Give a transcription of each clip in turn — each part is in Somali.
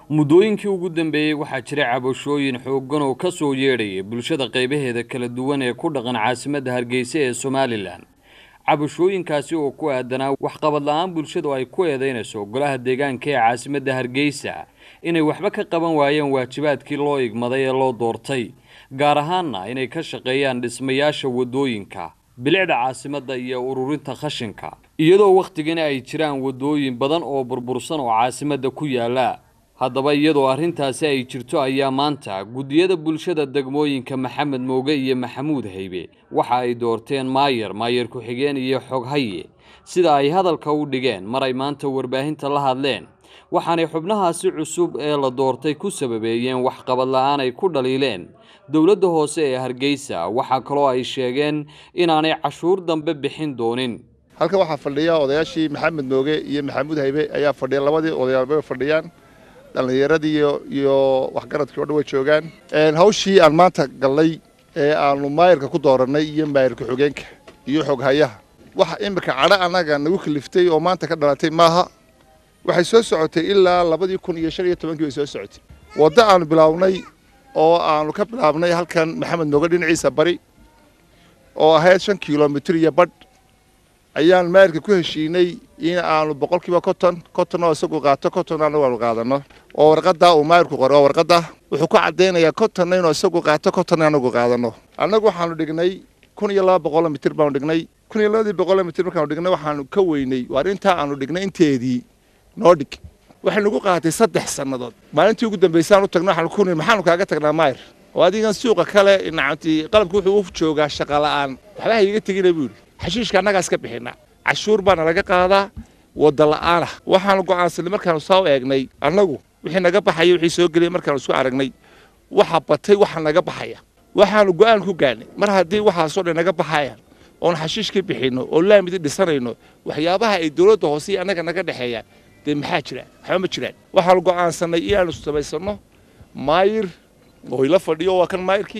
muddooyinkii ugu dambeeyey waxaa jira cabashooyin xooggan oo ka soo yeedhaya bulshada qaybaheeda kala duwan ee ku dhaqan caasimadda hargeysa ee somalilan cabashooyinkaasi oo ku aadanaa waxqabad la-aan bulshadu ay ku eedeynayso golaha deegaanka ee caasimadda hargeysa inay waxba ka qaban waayeen waajibaadkii loo igmaday ee loo doortay gaar ahaanna inay ka shaqeeyaan dhismayaasha waddooyinka bilicda caasimadda iyo ururinta khashinka iyadoo wakhtigani ay jiraan waddooyin badan oo burbursan oo caasimadda ku yaala haddaba iyadoo arrintaasi ay jirto ayaa maanta guddiyada bulshada degmooyinka maxamed mooge iyo maxamuud haybe waxa ay doorteen maayar maayar ku-xigeen iyo xoghaye sida ay hadalka u dhigeen mar ay maanta warbaahinta la hadleen waxaanay xubnahaasi cusub ee la doortay ku sababeeyeen waxqabad la-aan ay ku dhaliileen dowladda hoose ee hargeysa waxaa kaloo ay sheegeen inaanay cashuur dambe bixin doonin halkan waxaa fadhiya odayaashii maxamed mooge iyo maxamuud haybe ayaa fadhiya labadii odayaalba fadhiyaan dhallinyaradii iyo waxgaradkii o dhan way joogaan hawshii aan maanta gallay ee aanu maayarka ku doorannay iyo maayarka xogeenka iyo xoghayaha waxa iminka cadho annaga nagu kaliftay oo maanta ka dhalatay maaha waxay soo socotay ilaa labadii kun iyo shan iyo tobankii bay soo socotay waddo aanu bilaawnay oo aanu ka bilaabnay halkan maxamed mooge dhinaciisa bari oo ahayd shan kilomitir iyo badh ayaan maayarka ku heshiinay in aanu boqolkiiba konton konton oo isagu qaato konton anagu aanu qaadano oo warqaddaa uu maayarku qoray oo warqadda wuxuu ku caddaynayaa kontonna inuu isagu qaato kontonna anagu qaadano annagu waxaanu dhignay kun iyo laba boqoloo mitir baanu dhignay kun iyo labadii boqoloo mitir markaanu dhignay waxaanu ka weynay waar intaa aanu dhignay inteedii noo dhig waxay nagu qaatay saddex sannadood maalintii ugu dambaysaan u tagno waxaanu ku niri maxaanu kaaga tagnaa maayar oo adigan suuqa kale nacamti qalabka wuxuu u joogaa shaqa la'aan waxba ha iiga tegina buu yidhi xashiishka annagaas ka bixinaa cashuur baana laga qaadaa wadda la'aanah waxaanu go'aansanay markaanu soo eegnay annagu wixii naga baxaya wixii soo geliyay markaanu isku aragnay waxa batay waxa naga baxaya waxaanu go'aan ku gaadhnay mar haddii waxaasoo dhan naga baxayaan oon xashiish ka bixinno oo laamidi dhisanayno waxyaabaha ay dowladda hoose iyo annaga naga dhexeeyaan dee maxaa jiraan waxba ma jiraan waxaanu go'aansannay inaanu samaysanno maayir oo ila fadhiyo waa kan maayirkii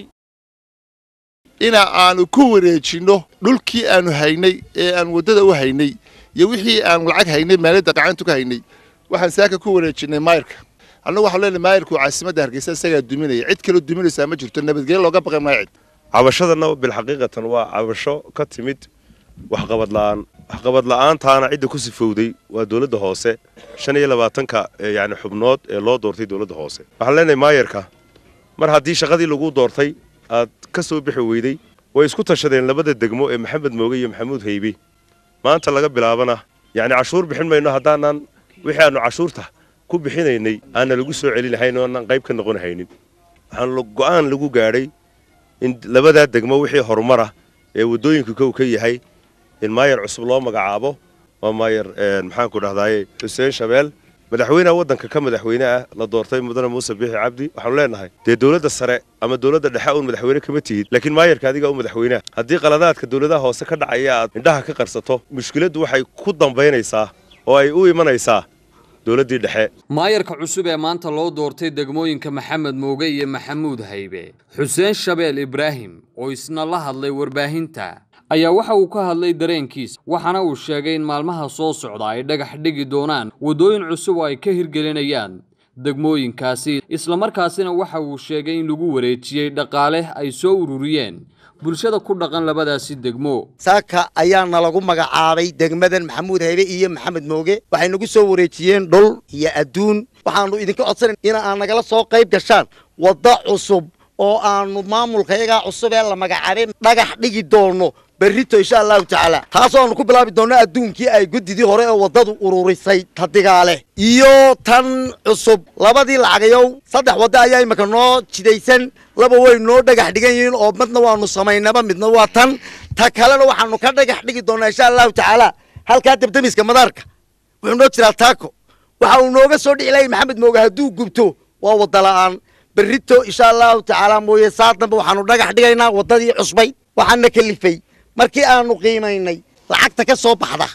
ina aanu ku wareejinno dhulkii aanu haynay ee aan waddada u haynay iyo wixii aanu lacag haynay maaliyadda qacantu ka haynay waxaan saaka ku wareejinnay maayirka annagu waxaan leenahay maayirku caasimadda hargeysa isagaa duminaya cid kaloo duminaysaa ma jirto nabadgelyo looga baqay maayo cid cabashadana bilxaqiiqatan waa cabasho ka timid waxqabad la'aan waxqabad la'aantaana cidda ku sifowday waa dowladda hoose shan iyo labaatanka yani xubnood ee loo doortay dowladda hoose waxaan leenahay maayarka mar haddii shaqadii lagu doortay aad ka soo bixi weyday way isku tashadeen labada degmo ee maxamed mooge iyo maxamuud haybe maanta laga bilaabana yacni cashuur bixin mayno haddaanan wixii aanu cashuurta ku bixinaynay aanna lagu soo celinahayn oo aanan qayb ka noqon haynin waxaan go'aan lagu gaadhay in labadaa degmo wixii horumara ee waddooyinka kow ka yahay in maayar cusub loo magacaabo waa maayar maxaanku dhahdaye xuseen shabeel madaxweyneha waddanka ka madaxweyne ah la doortay mudane muuse biixi cabdi waxaanu leenahay dee dowladda sare ama dowladda dhexe uun madaxweyne kama tihid laakiin maayarka adiga u madaxweyneha haddii qaladaadka dowladaha hoose ka dhacaya aad indhaha ka qarsato mushkiladdu waxay ku dambaynaysaa oo ay u imanaysaa dowladdii dhexe maayarka cusub ee maanta loo doortay degmooyinka maxamed mooge iyo maxamuud haybe xuseen shabeel ibraahim oo isna la hadlay warbaahinta ayaa waxa uu ka hadlay dareenkiisa waxaana uu sheegay in maalmaha soo socda ay dhagax dhigi doonaan waddooyin cusub oo ay ka hirgelinayaan degmooyinkaasi islamarkaasina waxa uu sheegay in lagu wareejiyey dhaqaale ay soo ururiyeen bulshada ku dhaqan labadaasi degmo saaka ayaana lagu magacaabay degmadan maxamuud haybe iyo maxamed mooge waxay nagu soo wareejiyeen dhul iyo adduun waxaanu idinka codsanayn in aan nagala soo qayb gashaan waddo cusub oo aanu maamulkayagaa cusub ee la magacaabay dhagax dhigi doono berrito insha allahu tacaala taasoo aanu ku bilaabi doonno adduunkii ay guddidii hore ee waddadu ururisay tadigaale iyo tan cusub labadii lacagayow saddex waddo ayaa imika noo jidaysan laba way noo dhagax dhigan yihiin oo midna waanu samaynaba midna waa tan ta kalena waxaanu ka dhagax dhigi doonnaa insha allahu tacaala halkaa debdemiska madaarka wuxuu noo jiraa taako waxa uu nooga soo dhici lahay maxamed mooge hadduu gubto waa wadda la'aan berrito insha allahu tacaala mooye saa dambe waxaanu dhagax dhigaynaa waddadii cusbayd waxaana kalifay markii aanu qiimaynay lacagta ka soo baxda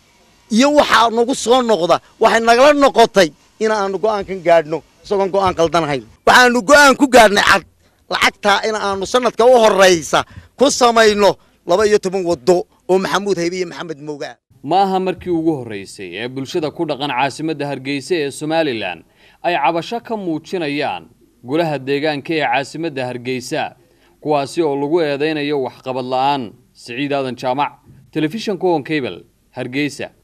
iyo waxaa nagu soo noqda waxay nagala noqotay in aanu go'aankan gaadhno isagoon go'aan qaldanahayn waxaanu go'aan ku gaadhnay cad lacagtaa in aanu sanadka u horraysa ku samayno laba iyo toban waddo oo maxamuud haybe iyo maxamed moogaa ma aha markii ugu horreysay ee bulshada ku dhaqan caasimadda hargeysa ee somalilan ay cabasho ka muujinayaan golaha deegaanka ee caasimadda hargeysa kuwaasi oo lagu eedeynayo waxqabad la-aan siciid aadan jaamac telefishanka honkabel hargeysa